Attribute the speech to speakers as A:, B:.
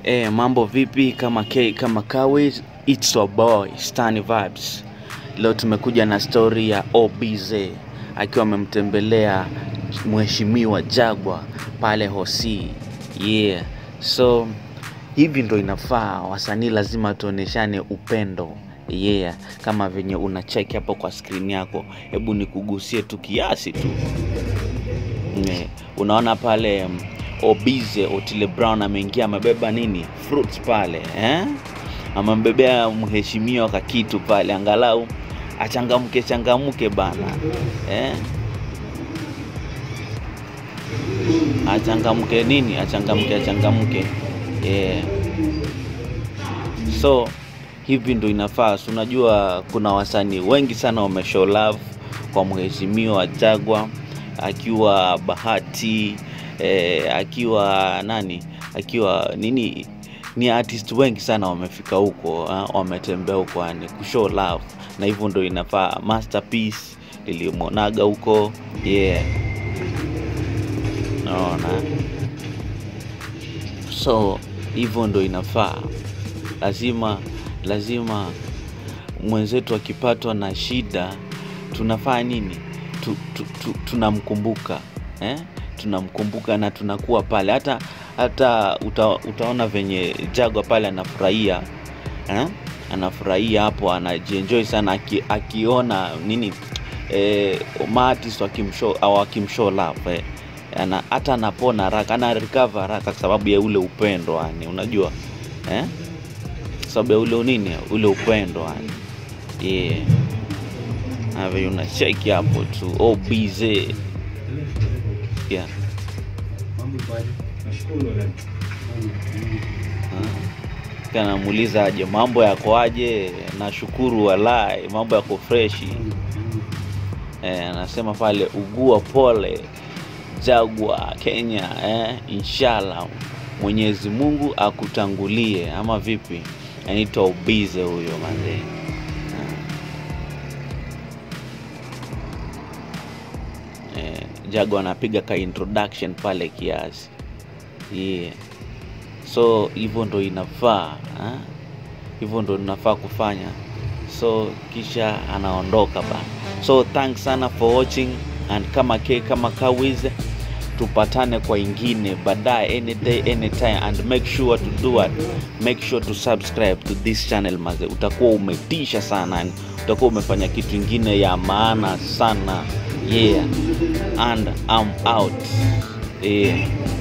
A: Eh, mambo vipi kama K kama Kawi, it's your boy Stani Vibes. Leo tumekuja na story ya OBZ akiwa amemtembelea mheshimiwa Jagwa pale Hosi. Yeah. So hivi ndo inafaa, wasanii lazima tuoneshane upendo. Yeah, kama venye una check hapo kwa screen yako, hebu nikugusie tu kiasi tu. Eh, unaona pale mm, Obize Otile Brown ameingia amebeba nini fruits pale eh? Amembebea mheshimiwa kakitu pale, angalau achangamke changamke bana eh? Achangamke nini, achangamke achangamke yeah. So hivi ndo inafaa. Si unajua kuna wasanii wengi sana wameshow love kwa mheshimiwa Jagwa akiwa Bahati eh, akiwa nani akiwa nini ni artist wengi sana wamefika huko ah, wametembea huko yani kushow love na hivyo ndo inafaa masterpiece ilimwonaga huko yeah naona so hivyo ndo inafaa lazima lazima mwenzetu akipatwa na shida tunafaa nini tu, tu, tu, tunamkumbuka eh? tunamkumbuka na tunakuwa pale hata hata uta, utaona venye jagwa pale anafurahia eh? anafurahia hapo anajienjoy sana aki, akiona nini eh, maartist wakimshow au wakimshow love eh? ana, hata anapona haraka ana recover haraka kwa sababu ya ule upendo yani unajua eh? Kwa sababu ya ule nini ule upendo yani yeah ave unacheki hapo tu OBZ yeah. kanamuuliza aje mambo yako aje nashukuru walai mambo yako freshi eh, anasema pale ugua pole jagwa kenya eh, inshallah mwenyezi mungu akutangulie ama vipi anaitwa ubize huyo mazee eh, jago anapiga ka introduction pale kiasi yeah. so hivyo ndo inafaa ah? hivyo ndo inafaa kufanya so kisha anaondoka bana so thanks sana for watching and kama k kama kawiz tupatane kwa ingine baadaye any day anytime and make sure to do what make sure to subscribe to this channel maze utakuwa umetisha sana yani utakuwa umefanya kitu ingine ya maana sana yeah and I'm out yeah